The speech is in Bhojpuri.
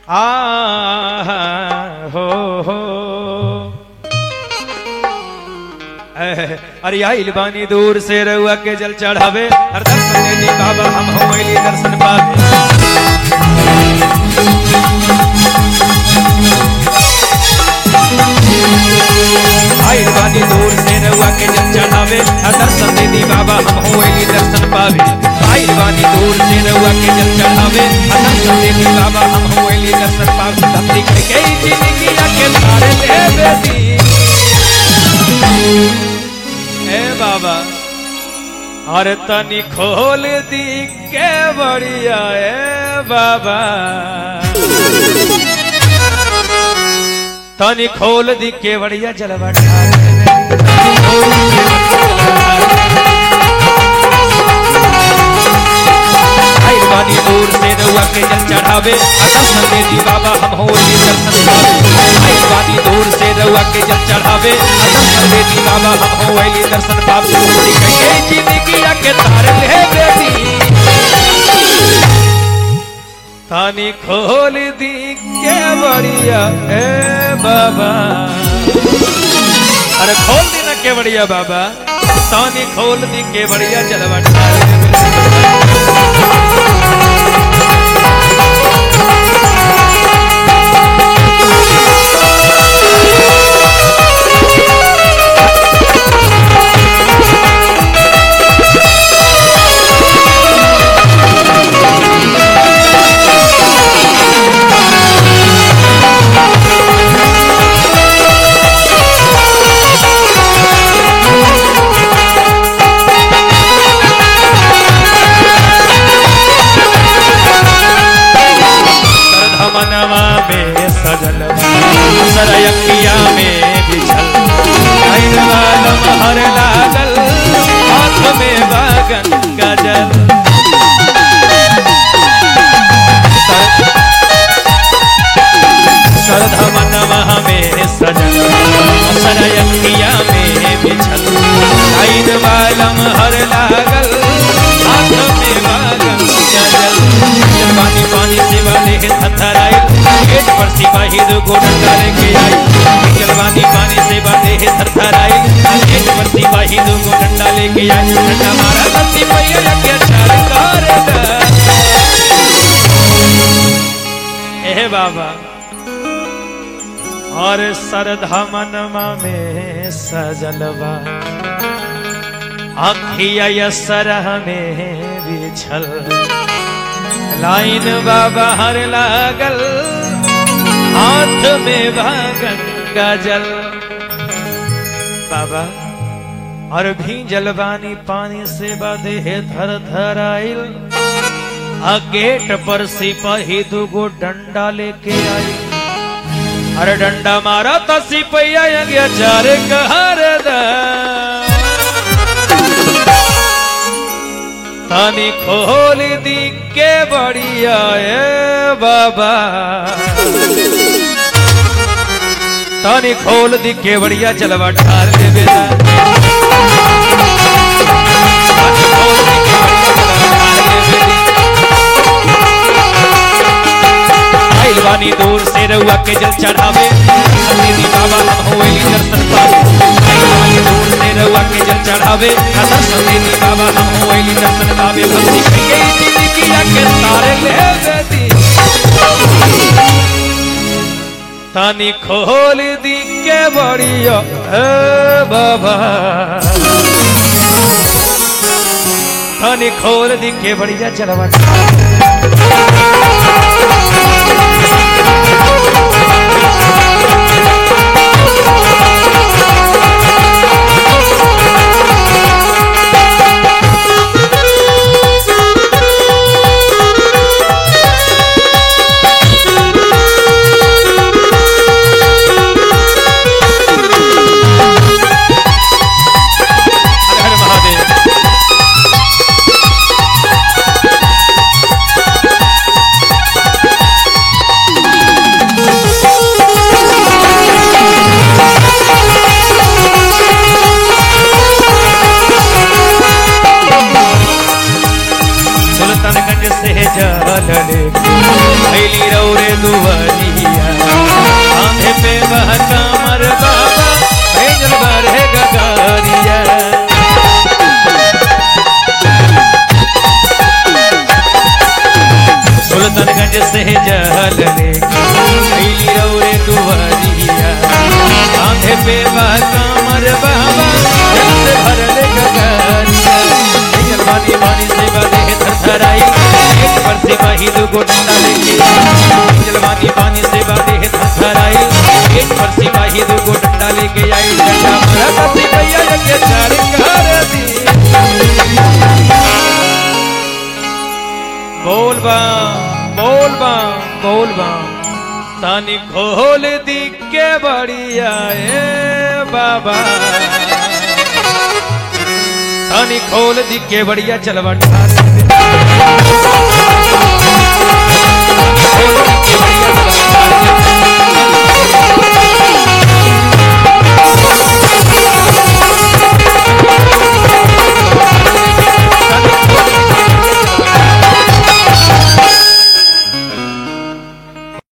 आ हो हो एह, अरे आइल बानी दूर से रउआ के जल चढ़ावे हर दर्शन दी बाबा हम होइली दर्शन पावे आइल बानी दूर से रउआ के जल चढ़ावे हर दर्शन दी बाबा हम होइली दर्शन पावे आइल बानी दूर से रउआ के जल चढ़ावे हर दर्शन दी बाबा हम होइली दर्शन पावे धरती के कई जिंदगी के तारे ले बेटी ए बाबा अरे तनी खोल दी के बढ़िया ए बाबा तनी खोल दी के बढ़िया जलवा ढाल दे। तनी खोल दी के बढ़िया आइल बानी दूर से रउआ के जल चढ़ावे दर्शन दे दी बाबा हम होली दर्शन पावे आइल बानी दूर से रउआ के जल चढ़ावे दर्शन दे दी बाबा हम होली दर्शन पावे के जिंदगी के तार ले बेटी तानी खोल दी के बढ़िया ए बाबा अरे खोल दी ना के बढ़िया बाबा तानी खोल दी के बढ़िया जलवा ढाल दे। सरधमनवा में सजल सरयकिया में बिछल आइन वालम हर लागल हाथ में बागन गजल सरधमनवा में सजल सरयकिया में बिछल आइन वालम हर लागल हाथ में बागन गजल पानी पानी से वाले थथराई गेट पर सिपाही दो गोडन डाले के आई जलवानी पानी से वाले थथराई गेट पर सिपाही दो गोडन डाले के आई ठंडा मारा धरती पैया के चार कर ए बाबा और सरधमनमा में सजलवा अखिया यसरह में बिछल लाइन बाबा हर लागल हाथ में भागन गजल बाबा और भी जलवानी पानी से बदे है धर धर आइल आ गेट पर सिपाही दुगो डंडा लेके आई अरे डंडा मारा तो सिपैया गया चार कहर दा तानी खोल दी के बढ़िया ए बाबा तानी खोल दी के बढ़िया जलवा ढाल दे बेटा तानी खोल दी के बढ़िया जलवा ढाल दे बेटी। आइल बानी दूर से रउआ के जल चढ़ावे दीदी बाबा हम होइली दर्शन पावे आइल बानी दूर से रउआ के जल चढ़ावे दर्शन दीदी बाबा हम होइली दर्शन पावे भक्ति कहिए जिंदगी के तारे ले बेटी तानी खोल दी के बढ़िया ए बाबा तानी खोल दी के बढ़िया चलवा हर हर महादेव से जहल लेके कैली रौरे दुवरिया कांधे पे बा कमर बाबा जल से भरल गगरिया जलवानी वानी से बने थरथराई एक पर से वही दुगो डंडा लेके जलवानी वानी से बने थरथराई एक पर से वही दुगो डंडा लेके आई डंडा मरा कसी भैया के चार कर दी बोल बम बोल बम बोल बम तानी खोल दी के बढ़िया ए बाबा तानी खोल दी के बढ़िया चलवा ठार दे।